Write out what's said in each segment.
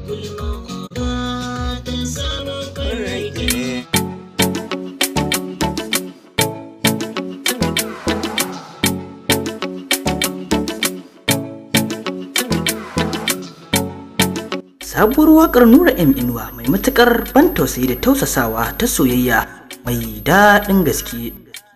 gulma ba ta samun farrake sabuwar wakar nura m inuwa mai matukar ban tausayi da tausasawa ta soyayya mai daɗin gaske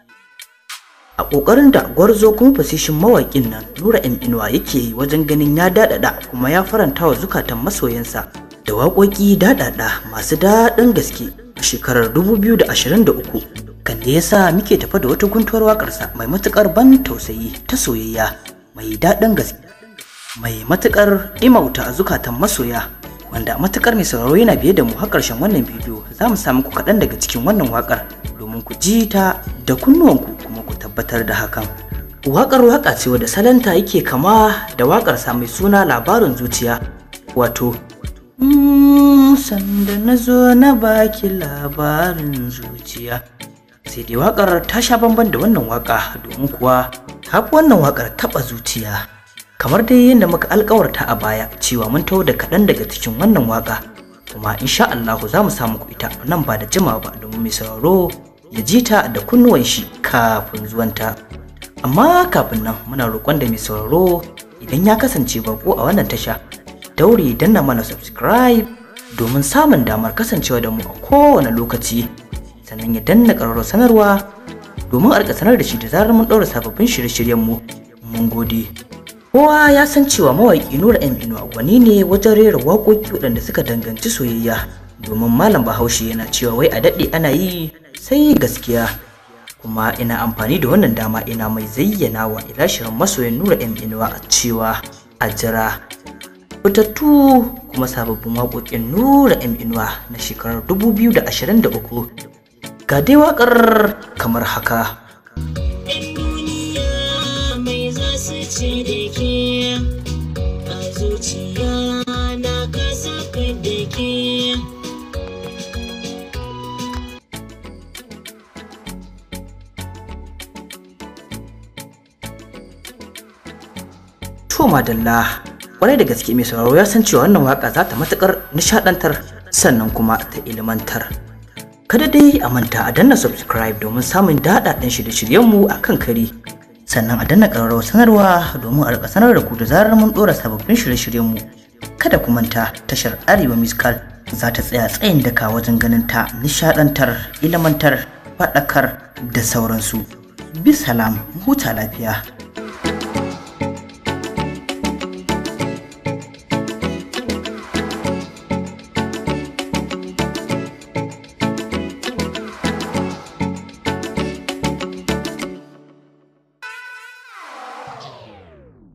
a ƙoƙarin da gwarzo kuma fasishin mawaƙin nan nura m inuwa yake yi wajen ganin ya daɗaɗa kuma ya faranta wa zukatan masoyansa da waƙoƙi daɗaɗa masu daɗin gaske a shekarar 2023 kan da yasa muke tafa da wata guntuwar waƙarsa mai matukar ban tausayi ta soyayya mai daɗin gaske mai matukar imauta a zukatan masoya wanda matukar mai sauraro yana biye da mu har karshen wannan bidiyo za mu samu ku kaɗan daga cikin wannan wakar domin ku ji ta da kunnuwanku kuma ku tabbatar da hakan wakar waka ce wadda salanta yake kama da wakar sa mai suna labarin zuciya wato "Mm, sanda na zo na baki labarin zuciya sai dai wakar ta sha bamban da wannan waka domin kuwa ta fi wannan wakar taɓa zuciya kamar dai yadda muka alkawarta a baya cewa mun taho da kaɗan daga cikin wannan waka kuma insha Allah za mu samu ku ita nan ba da jimawa ba domin mai sauraro ya ji ta da kunnuwan shi kafin zuwanta amma kafin nan muna roƙon da mai sauraro idan ya kasance bako a wannan tasha daure danna mana subscribe domin samun damar kasancewa da mu a kowane lokaci sannan ya danna ƙararrawar sanarwa domin a rika sanar da shi da zarar mun ɗaura sababbin shirye-shiryen mu mun gode Kowa ya san cewa mawaƙi Nura M Inuwa wani ne wajen rera waƙoƙi waɗanda suka danganci soyayya domin Malam Bahaushe yana cewa wai a daɗe ana yi sai gaskiya. Kuma ina amfani da wannan dama ina mai zayyana wa ilashirin masoyin Nura M Inuwa a cewa a jira. Fitattu kuma sababbin waƙoƙin Nura M Inuwa na shekarar 2023 ga dai waƙar kamar haka. Yan duniya mai za su ce da ke a zuciya na kasa da ke To madalla kwarai da gaske mai sauraro ya san cewa wannan waka za ta matukar nishadantar sannan kuma ta ilimantar. Kada dai a manta a danna subscribe domin samun daɗaɗɗen shirye-shiryenmu a kan kari. Sannan a danna ƙararrawar sanarwa domin a rika sanar da ku da zarar mun ɗora sababbin shirye-shiryenmu. Kada ku manta tashar Arewa Miskal za ta tsaya tsayin daka wajen ganin ta nishadantar, ilimantar, faɗakar da sauransu. Bisalam, huta lafiya.